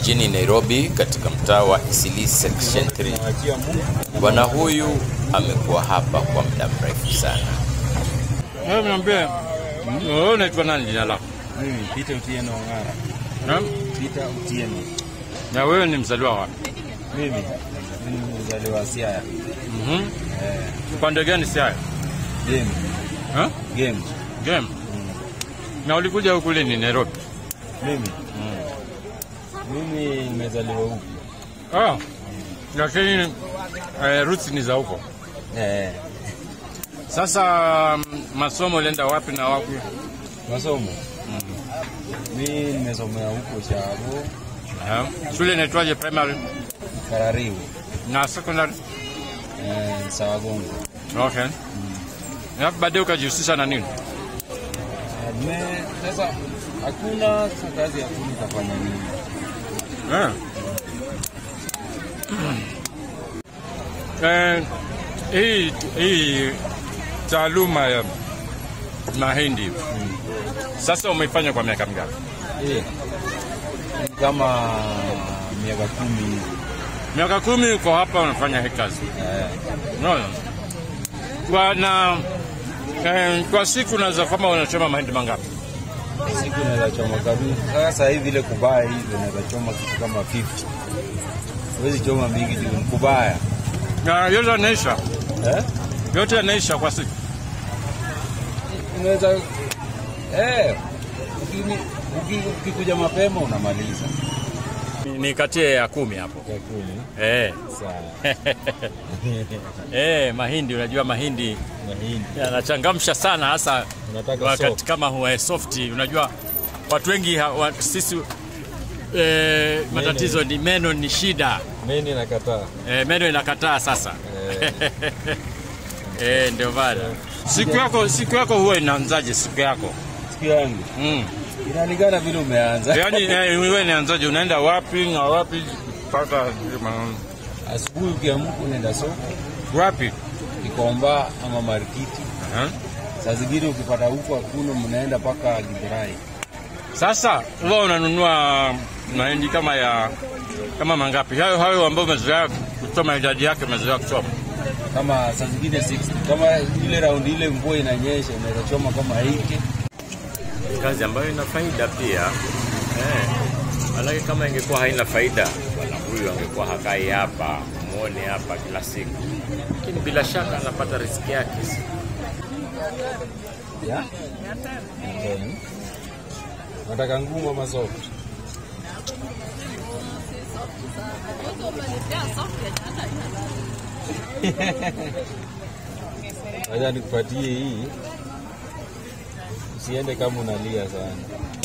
jijini Nairobi katika mtaa wa Eastleigh Section 3. Bwana huyu amekuwa hapa kwa muda mrefu sana. Wewe niambie, wewe unaitwa nani jina lako? Mimi Peter Otieno Ongara. Na, Peter Otieno. na wewe ni mzaliwa wapi? Mimi ni mzaliwa Siaya. Mhm. Eh, Upande gani Siaya? game, Ha? game. Game. Na ulikuja huku lini Nairobi? Mimi mimi nimezaliwa huku. Ah. Lakini eh, roots ni za huko. Eh, Sasa mm, masomo ulienda wapi na wapi? masomo. Mimi nimesomea huko Shago, Aha. Shule inaitwaje primary Karariu, na secondary? eh, Sawagongo. Okay. Na baadaye ukajihusisha na nini? Eh, me- Sasa hakuna sasa kazi hakuna utafanya nini? Eh. Eh, hii hii taaluma ya mahindi sasa umeifanya kwa miaka mingapi? Eh, ni kama miaka kumi hivi. Miaka kumi uko hapa unafanya hii kazi. Eh, Unaona? Kwa na eh, kwa siku unaweza kama unachoma mahindi mangapi? siku naweza choma kabisa. Sasa hivi ile kubaya hivi naweza choma kitu kama 50. Huwezi choma mingi juu ni kubaya. Na yote yanaisha, Eh? yote yanaisha kwa siku. Unaweza eh, ukini- uki- ukikuja mapema unamaliza. Ni kati ya kumi hapo. Kwa kumi. Eh. Sawa. Eh, mahindi unajua mahindi Mahindi. yanachangamsha sana hasa Unataka wakati soft. kama huwa soft. Unajua watu wengi ha- wa, sisi eh, matatizo ni meno ni shida Mimi nakataa. eh, meno inakataa sasa eh, ndio bana. Siku yako siku yako huwa inaanzaje siku yako? Siku yangu Mm. inalingana vile umeanza. Yaani eh, wewe inaanzaje? Unaenda wapi na wapi mpaka Asubuhi ukiamka unaenda soko, wapi? Kikomba ama Marikiti. Aha. Saa zingine ukipata huko hakuna, mnaenda mpaka Githurai. Sasa wewe unanunua mahindi kama ya kama mangapi? Hayo hayo ambayo umezoea kuchoma, idadi yake umezoea kuchoma. kama saa zingine 60 kama ile raundi ile mvua inanyesha unaweza choma kama 80 Kazi ambayo ina faida pia eh. Manake kama ingekuwa haina faida, bwana huyu angekuwa hakai hapa muone hapa kila siku, lakini bila shaka anapata riziki yake. ya Ndoni. nataka ngumu ama soft wacha nikupatie hii usiende kama unalia sana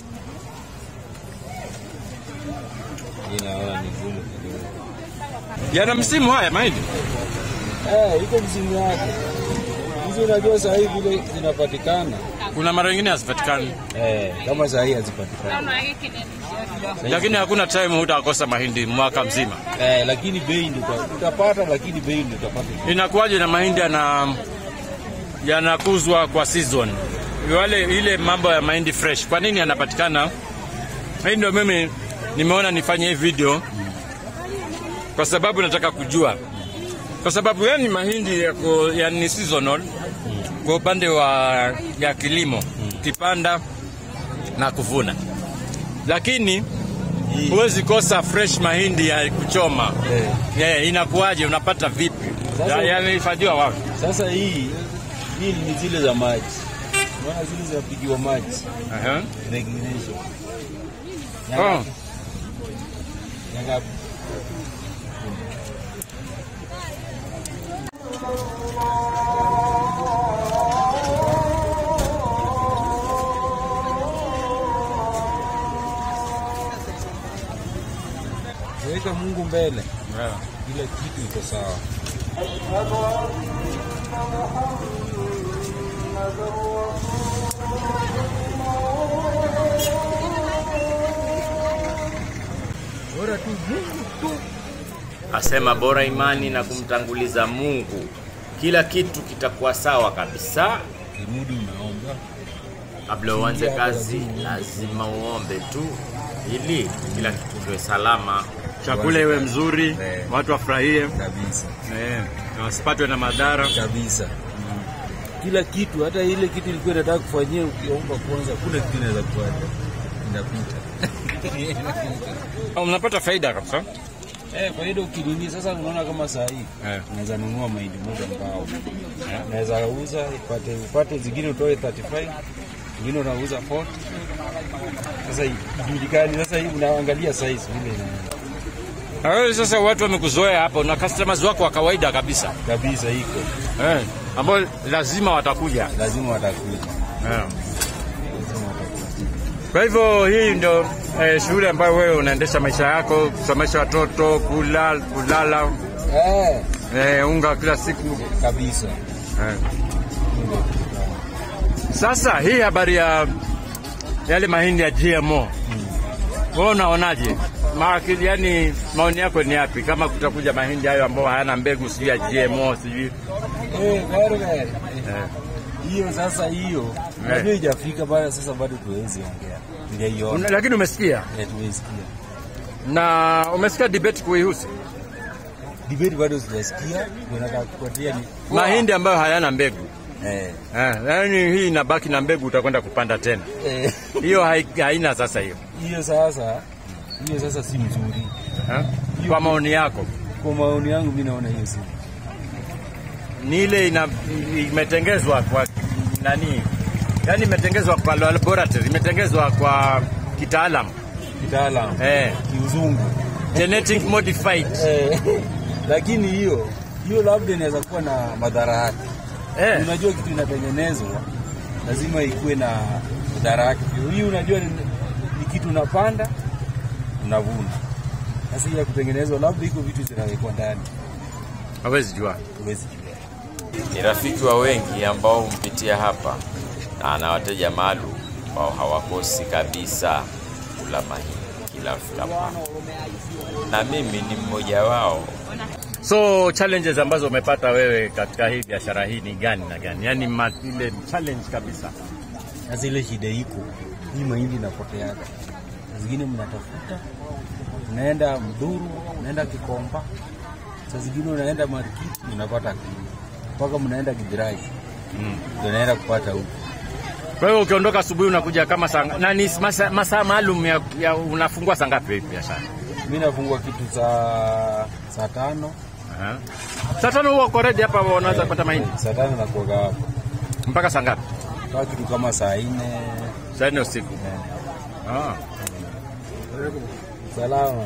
Hii naona ni gumu kidogo Yana msimu haya mahindi. Eh, iko msimu wake. Hizi unajua saa hii vile zinapatikana. Kuna mara nyingine hazipatikani, Eh, kama saa hii hazipatikani. lakini hakuna time hutakosa mahindi mwaka mzima. Eh, lakini bei ndio uta- utapata, lakini bei ndio utapata. Inakuwaje na mahindi yana yanakuzwa kwa season? Wale ile mambo ya mahindi fresh, kwa nini yanapatikana? Hii ndio mimi nimeona nifanye hii video kwa sababu nataka kujua, kwa sababu yani mahindi yako yani seasonal kwa upande wa ya kilimo, kipanda na kuvuna, lakini huwezi kosa fresh mahindi ya kuchoma. Eh. Yeah, inakuwaje? Unapata vipi? Sasa- Ya- Yamehifadhiwa wapi? Sasa hii hii ni zile za maji. Unaona zile zinapigiwa maji. Aha. Regulation. Oh. Yanga Weka Mungu mbele, Yeah. kila kitu iko sawa. Bora tu Mungu tu. Asema bora imani na kumtanguliza Mungu, kila kitu kitakuwa sawa kabisa. Kimudu unaomba Kabla uanze kazi, lazima uombe tu. ili kila kitu kiwe salama. chakula iwe mzuri, Eh. watu wafurahie kabisa eh, na wasipatwe na madhara. kabisa kila kitu, hata ile kitu ilikuwa inataka kufanyia, ukiomba kwanza, kuna kitu inaweza kufanya inapita. Oh, Mnapata faida kabisa. Eh, faida ukinini sasa, unaona kama saa hii Eh. unaweza nunua mahindi moja mbao, unaweza uza upate upate zingine utoe 35 zingine unauza 40. Sasa ijulikani, sasa hii unaangalia size vile inaenda. Na wewe sasa watu wamekuzoea hapo na customers wako wa kawaida kabisa kabisa, iko eh, ambao lazima watakuja lazima watakuja, eh. lazima watakuja. Kwa hivyo hii ndio eh, shughuli ambayo wewe unaendesha maisha yako, kusomesha watoto, kula, kulala, Eh, eh, unga kila siku kabisa eh. Sasa hii habari ya yale mahindi ya GMO wewe unaonaje? Ma- yani maoni yako ni yapi kama kutakuja mahindi hayo ambayo hayana mbegu sijui ya GMO sijui Eh, very, very. eh. hiyo sasa hiyo najua ijafika bado, sasa bado tuwezi ongea, ningeiona Una- lakini umesikia Eh, tuwesikia na umesikia debate kuihusu debate, bado sijasikia, ndio nataka kupatia ni mahindi ambayo hayana mbegu eh, eh, yani hii inabaki na mbegu utakwenda kupanda tena eh, hiyo hai- haina sasa hiyo hiyo sasa hiyo sasa si mzuri eh? kwa maoni yako kwa maoni yangu, mi naona hiyo si ni ile ina, imetengezwa kwa nani yani imetengezwa kwa laboratory imetengezwa kwa kitaalam kitaalam eh, kiuzungu genetic modified eh, lakini hiyo hiyo labda inaweza kuwa na madhara yake. eh, Unajua kitu inatengenezwa lazima ikuwe na madhara yake pia. Hii unajua ni, ni kitu unapanda unavuna. Sasa hii ya kutengenezwa labda iko vitu zinawekwa ndani, hawezi jua huwezi jua. Ni rafiki wa wengi ambao humpitia hapa na ana wateja maalum ambao hawakosi kabisa kula mahindi kila fulapo, na mimi ni mmoja wao. so challenges ambazo umepata wewe katika hii biashara hii ni gani na gani yani ma, ile challenge kabisa Sasa ile shida iko hii, mahindi inapoteaga, Saa zingine mnatafuta, unaenda Mduru, unaenda Kikomba, saa zingine unaenda Marikiti unapata kilo, mpaka mnaenda Githurai mm. ndio naenda kupata huko. kwa hiyo ukiondoka asubuhi unakuja kama saa na ni masaa masa maalum ya, ya unafungua saa ngapi hii biashara Mi nafungua kitu saa saa tano Aha. saa tano huwa uko ready hapa unaweza kupata mahindi saa tano nakuaga hapo mpaka saa ngapi kaa kitu kama saa nne saa nne usiku eh, ah. salama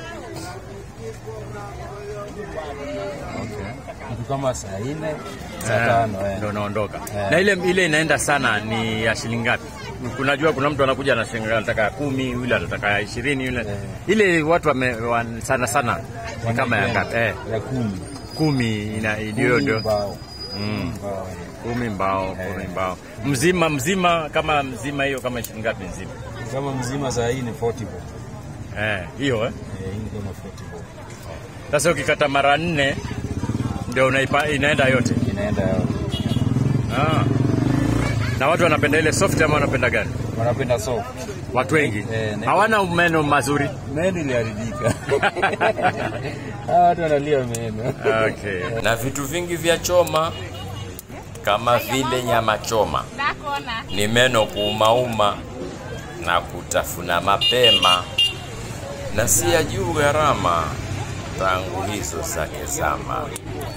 okay. kitu kama saa nne saa tano eh. ndo unaondoka Eh. na ile ile inaenda sana ni ya shilingi ngapi kunajua kuna mtu anakuja na shilingi anataka ya kumi yule anataka ya ishirini yule Eh. ile watu wame, wan, sana sana ni kama ya ngapi eh, ya kumi kumi ina ndio Kumi ndio mbao mm. mbao kumi mbao kumi mbao mzima mzima kama mzima hiyo kama shilingi ngapi mzima kama mzima saa hii ni 40 bob eh, hiyo eh. eh, hii ni kama 40 bob Sasa ukikata mara nne ndio unaipa, inaenda yote inaenda ah. Na watu wanapenda ile soft ama wanapenda gani? wanapenda soft Watu wengi Eh, ne- hawana meno mazuri. meno iliharibika hawa watu wanalia meno Okay. na vitu vingi vya choma kama vile nyama choma ni meno kuumauma na kutafuna mapema, na si ya juu gharama tangu hizo zake zama.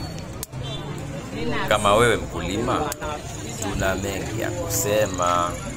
Kama wewe mkulima, tuna mengi ya kusema.